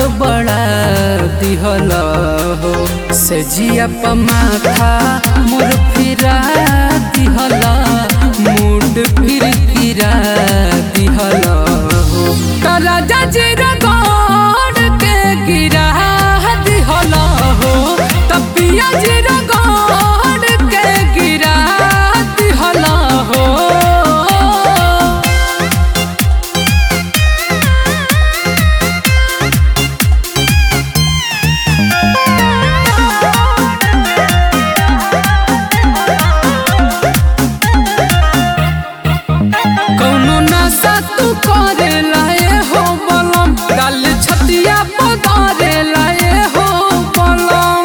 गड़बड़ा दिहल हो से जिया माथा मोर फिरा दिहल मूड फिर फिरा दिहल हो राजा जी रगड़ के गिरा दिहल हो तपिया जी रगड़ के गिरा दिहल हो कौनो नशा तू करे लाए हो बलम गाल छतिया पगारे लाए हो बलम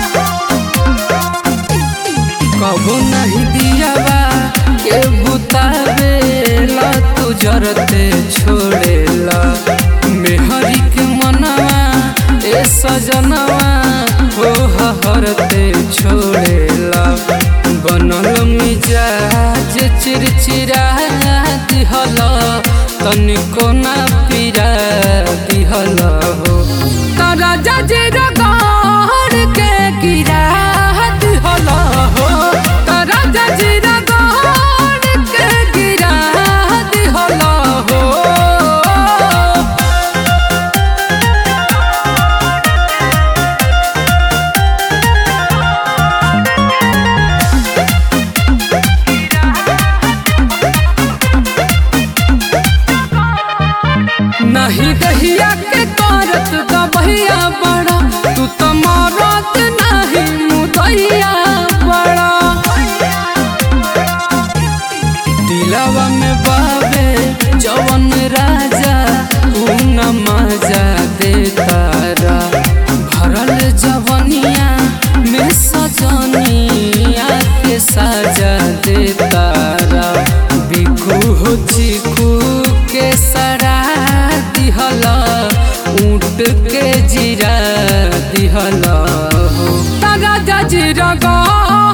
कबो नहीं दियावा के बुतावे ला तू जरते छोड़ेला मेहरी के मनवा ए सजनवा हो हरते छोड़ेला बनल मिजाज चिरचिरा दिहल तनिको ना पीरा दिहल हो तारा जाजे रगड़ के गिरा दिहल हो तारा जाजे रगड़ के गिरा दिहल हो नहीं दहिया के करत दबहिया बड़ा तू तो मरत नहीं मुदैया बड़ा दिलावा में बाबे जवन राजा ऊ न मजा देतारा भरल जवनिया में सजनिया के साजा देतारा बिखू हो चिकू के सरा दिहल ऊँट के जीरा दिहल हो तारा जजीरा गा